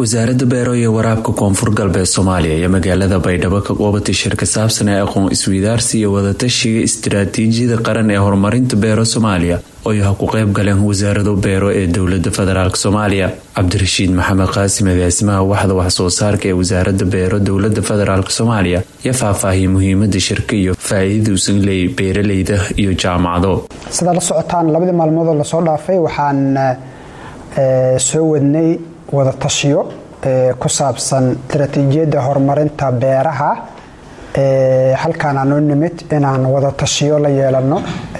wasaaradda beero iyo waraabka koonfur galbeed soomaaliya iyo magaalada baydhabo ka qoobatay shir ka saabsan ee aqoon isweydaarsi iyo wadatashiga istiraatiijiyada qaran ee horumarinta beero soomaaliya oo ha ku qayb galeen wasaarado beero ee dowlada federaalk soomaaliya cabdirashiid maxamed qaasim agaasimaha waxda waxsoo saarka ee wasaaradda beero dowlada federaalk soomaaliya iyo faahfaahiyay muhiimada shirka iyo faa-iidada usan leeyay beeraleyda iyo jaamacado sidaa la socotaan labadii maalmoodoo lasoo dhaafay waxaan soo wadnay wadatashiyo ku saabsan istaraatiijiyadda horumarinta beeraha halkaan aanoo nimid inaan wadatashiyo la yeelano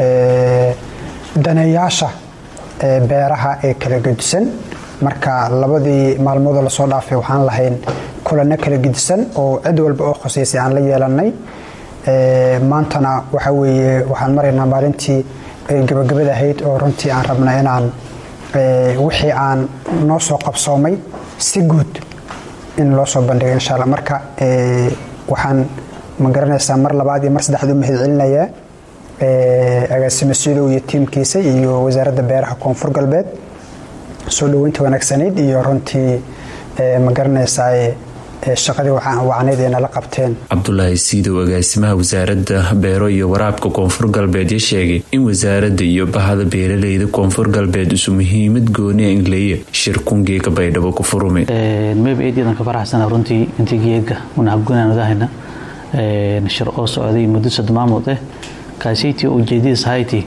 daneeyaasha beeraha ee kala gedisan marka labadii maalmoodoo lasoo dhaafay waxaan lahayn kulano kala gedisan oo cid walba oo khoseysay aan la yeelanay maantana waxa weeye waxaan maraynaa maalintii gabagabada ahayd oo runtii aan rabna inaan wixii aan noo soo qabsoomay si guud in loo soo bandhigo insha alla marka waxaan ma garanaysaa mar labaad iyo mar saddexaad u mahad celinayaa agaasimo sidow iyo tiimkiisa iyo wasaaradda beeraha koonfur galbeed soo dhoweynta wanaagsanayd iyo runtii ma garanaysaa shaqadii wacnayd ay nala qabteen cabdulaahi siidow agaasimaha wasaaradda beero iyo waraabka koonfur galbeed ya sheegay in wasaaradda iyo bahada beeraleyda koonfur galbeed isu muhiimad gooniya inleeya shir kungeega baydhabo ku furumay mayba eedyaadan ka faraxsana runtii intii geega unahabgunaanudahayna shir oo socday muddo sadmaamood eh kaasaytii ujeedadiis hayti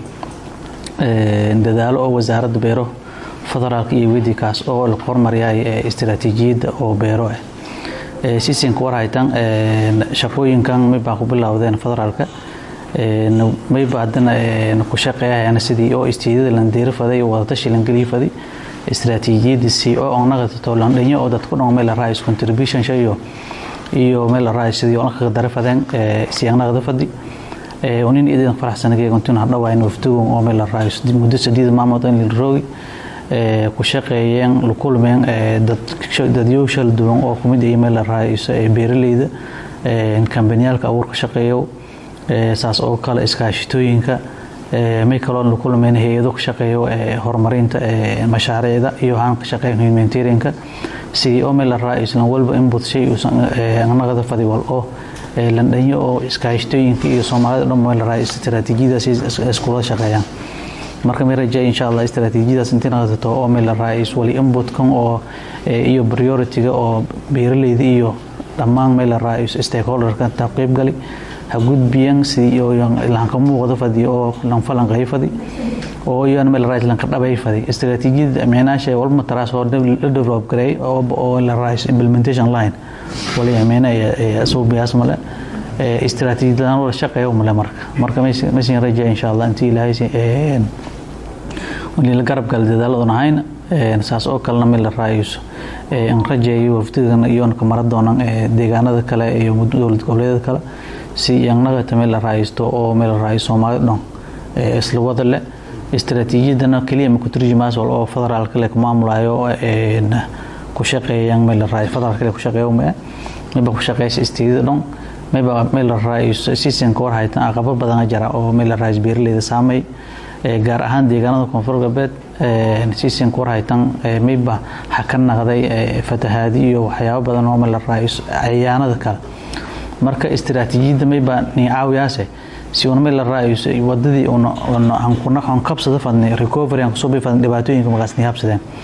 dadaalo oo wasaaradda beero federaalka iyo wedi kaas oo la hormaryaay istiraatiijiyadda oo beero ah sisinka war haytan shaqooyinkan maybaa ku bilowdeen federaalka mayba haddana ku shaqeeyahayana sidii oo istiidada lan deerifaday wadatashi lan geliifaday istiraatiijiyadiisii oo onaqatato landhinyo oo dadku dhan meel rais contribution shayo iyo meel rais sidii onaqaga darifadeen siyaanaqda fadi nin idan faraxsanageegontun hadhawayn waftugun oo meel rais muddo sadiid maamood in liroogi ku shaqeeyeen la kulmeen dadyo shala duwan oo kumid iyo meel la raaiso beeraleyda kambaniyaalka abuurka shaqeeyo saas oo kale iskaashitooyinka may kaloo la kulmeen hay-ado ka shaqeeyo horumarinta mashaariicda iyo haan ka shaqeeyan humanitarianka sidii oo meel la raaiso lan walba input shay uusan naqada fadiwal oo landhanyo oo iskaashitooyinka iyo soomaalida dhan meel la raaiso istiraatiijiyadaas iskula shaqeeyaan marka may rajay insha allah istaraatiijiyadaas intii naqdato oo meel la raais wali inputkan oo iyo priority-ga oo beeraleyda iyo dhammaan meel la raais stakeholderka ta qaybgali ha gudbiyan sidii lanka muuqda fadi oo lanfalanqay fadi oo iyan meel rais lanka dhabay fadi istaraatiijiyada micnaasha walba taraas oo la develop garay oo la rais implementation line wali amina suubiyaas male istaraatiijiyadan wala shaqeeyo male marka marka maysan rajay insha allah intii ilaahay la garab gala dadaaladun ahayn saas oo kalena meel la raaiso an rajeeyo wafdigan iyoonka mara doonan deegaanada kale iyo dowlad goboleedyada kale si yanagata meel la raaisto oo meel la raaiso soomaalida dhan isla wada leh istaraatiijiyadana keliya ma ku turjumaas wal oo federaalka le ku maamulayo ku shaqeeyaan meel la raaiso federaalka le ku shaqeeyo ma mayba ku shaqeysa istiidada dhan mayba meel la raaiso sisinka war haytan aqabo badan jira oo meel la raaiso beeraleyda saamay gaar ahaan deegaanada koonfur galbeed sisinka war haytan mayba ha ka naqday fatahaadi iyo waxyaabo badan oo meel la raaiso cayaanada kale marka istiraatiijiyadda mayba ni caawiyaase si una meel la raaiso wadadii aan kabsada fadnay recovery aan kusoo bay fadnay dhibaatooyinka markaas ni habsadeen